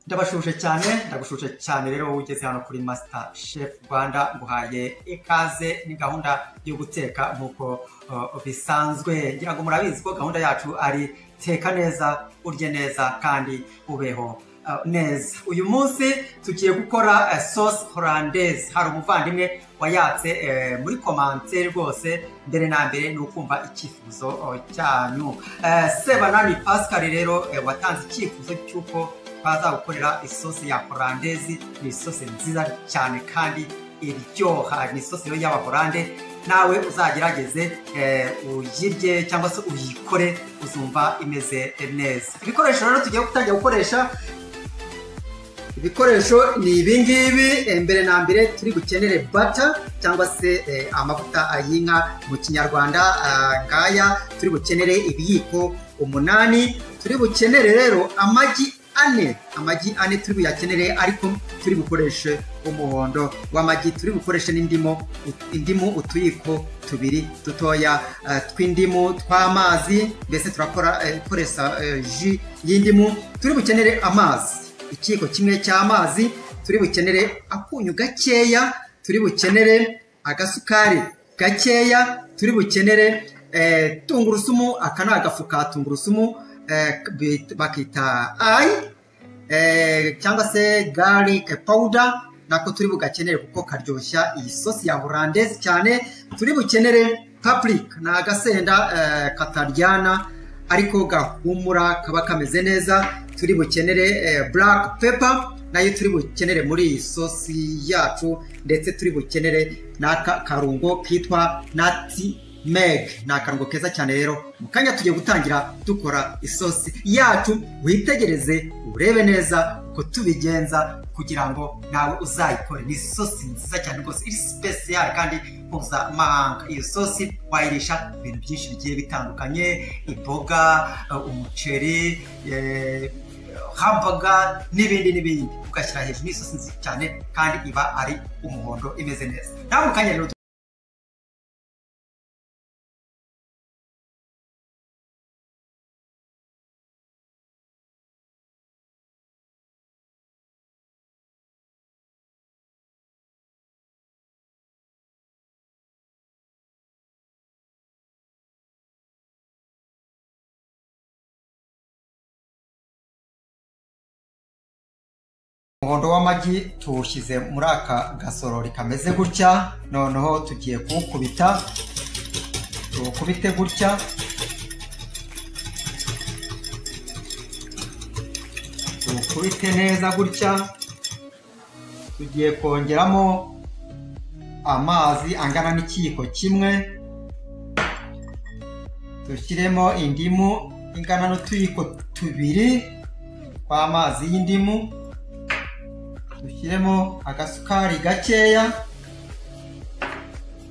Ndaratuje cyane ndagushuje cyane rero wowe ugeze hano kuri Master Chef Rwanda nguhaye ikaze ni gahunda yo guteka nk'uko uh, bisanzwe ngira ngo murabizi ko gahunda yacu ari teka neza urye neza kandi ubeho uh, neza uyu munsi tugiye gukora uh, sauce hollandaise hari umuvandimwe wayatse muri komantere rwose mbere na mbere ni ukumva icyifuzo cyanyu sebanani pascal rero watanze icyifuzo cy'uko bazagukorera isosi ya horandezi ni isosi nziza cyane kandi iryoha ni isosi rero y'abahorande nawe uzagerageze uyirye cyangwa se uyikore uzumva imeze neza ibikoresho rero tugiye gutangira gukoresha ibikoresho ni ibi ngibi mbere na mbere turi bukenere bata cyangwa se amavuta y'inka mu kinyarwanda ngaya turi bukenere ibiyiko umunani turi bukenere rero amagi ane amagi ane turi buyakenere ariko turi bukoreshe umuhondo w'amagi turi bukoreshe n'indimu indimu utuyiko tubiri dutoya tw'indimu tw'amazi mbese turakora dukoresha ji y'indimu turi bukenere amazi ikiyiko kimwe cy'amazi turi bukenere akunyu gakeya turi bukenere agasukari gakeya turi bukenere tungurusumu aka ni agafu ka tungurusumu bakita ayi cyangwa se garike pawuda nako turi bugakenere kuko karyoshya iyi sosi ya horandezi cyane turi bukenere papurika ni agasenda kataryana ariko gahumura kaba kameze neza turi bukenere buraka pepa nayo turi bukenere muri iyi sosi yacu ndetse turi bukenere n'aka karungo kitwa nati meg ni akantu keza cyane rero mu kanya tugiye gutangira dukora isosi yacu witegereze urebe neza ko tubigenza kugira ngo nawe uzayikore ni isosi nziza cyane rwose iri sipesiyari kandi mpuzamahanga iyo sosi wayirisha ibintu byinshi bigiye bitandukanye imboga umuceri hambaga n'ibindi n'ibindi ugashyira hejuru ni isosi nziza cyane kandi iba ari umuhondo imeze neza nawe mu kanya rero umuhondo w'amagi tuwushyize muri aka gasorori kameze gutya noneho tugiye kuwukubita tuwukubite gutya tuwukubite neza gutya tugiye kongeramo amazi angana n'ikiyiko kimwe dushyiremo indimu ingana n'utuyiko tubiri tw'amazi y'indimu dushyiremo agasukari gakeya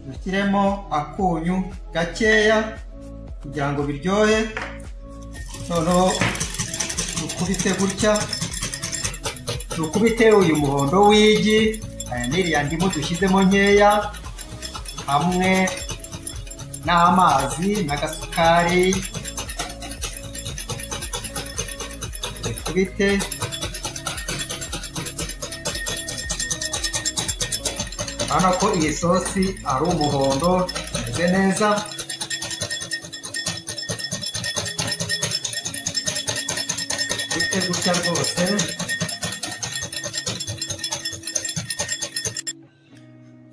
dushyiremo akunyu gakeya kugira ngo biryohe noneho dukubite gutya dukubite uyu muhondo w'igi aya n'iriya ndimu dushyizemo nkeya hamwe n'amazi n'agasukari dukubite urabona ko iyi sosi ari umuhondo imeze neza ndetse gutya rwose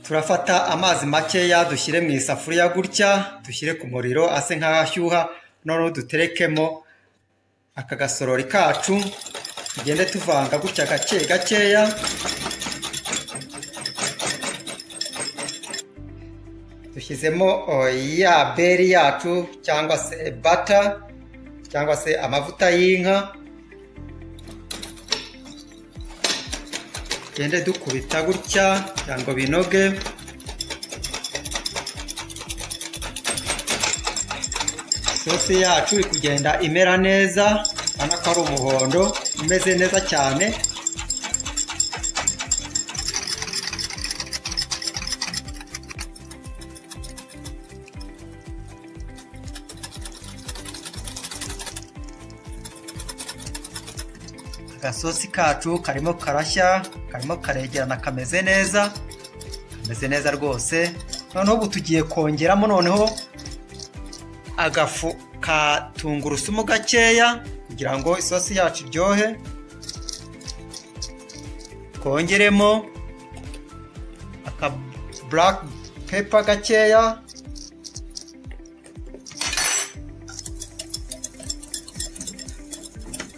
turafata amazi makeya dushyire mu isafuriya gutya dushyire ku muriro ase nk'ahashyuha noneho duterekemo aka gasorori kacu tugende tuvanga gutya gake gakeya dushyizemo ya beri yacu cyangwa se bata cyangwa se amavuta y'inka tugende dukubita gutya kugira ngo binoge isosi yacu iri kugenda imera neza urabona ko ari umuhondo imeze neza cyane agasosi kacu karimo karashya karimo karegerana kameze neza kameze neza rwose noneho ubu tugiye kongeramo noneho agafu ka tungurusumu gakeya kugira ngo isosi yacu iryohe twongeremo aka black pepa gakeya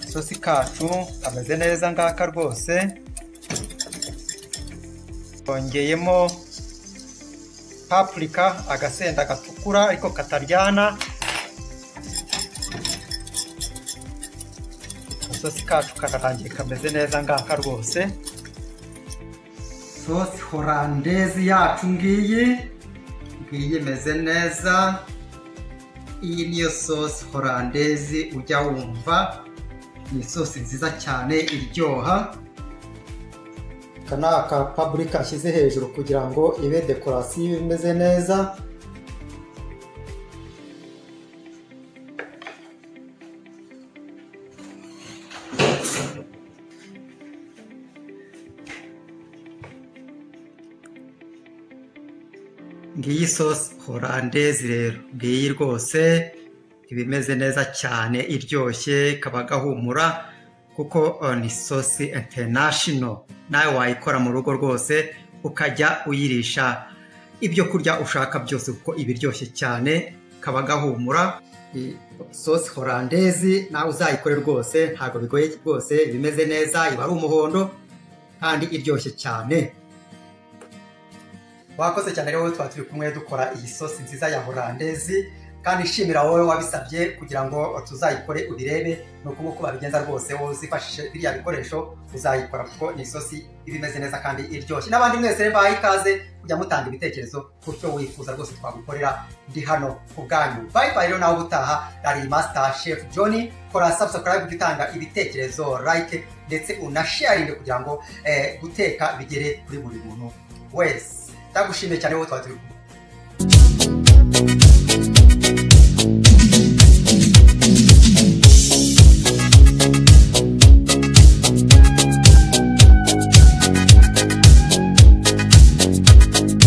isosi kacu kameze neza ngaka rwose twongeyemo papurika agasenda gatukura ariko kataryana agasosi kacu kararangiye kameze neza ngaka rwose sosi horandezi yacu ngiyi ngiyi imeze neza iyi niyo sosi horandezi ujya wumva ni isosi nziza cyane iryoha aka ni aka paburika ashyize hejuru kugira ngo ibe dekorasiyo imeze neza ngiyi sosi horandezi rero ngiyi rwose iba imeze neza cyane iryoshye ikaba gahumura kuko ni sosi international nawe wayikora mu rugo rwose ukajya uyirisha ibyo kurya ushaka byose kuko iba iryoshye cyane ikaba gahumura sosi horandezi nawe uzayikore rwose ntabwo bigoye rwose iba imeze neza iba ari umuhondo kandi iryoshye cyane wakoze cyane rero tuba turi kumwe dukora iyi sosi nziza ya horandezi kandi ishimira wowe wabisabye kugira ngo tuzayikore ubirebe ni uko nguko babigenza rwose wowe uzifashishe biriya bikoresho uzayikora kuko ni isosi iba imeze neza kandi iryoshye n'abandi mwese rero baha ikaze kujya mutanga ibitekerezo ku cyo wifuza rwose twagukorera ndi hano ku bwanyu bayibaye rero nawe ubutaha hari masita shefu joni kora sabusikarayibu ujya utanga ibitekerezo layike ndetse unasharinge kugira ngo guteka bigere kuri buri muntu wese ndagushimiye cyane wowe twaba turi kumwe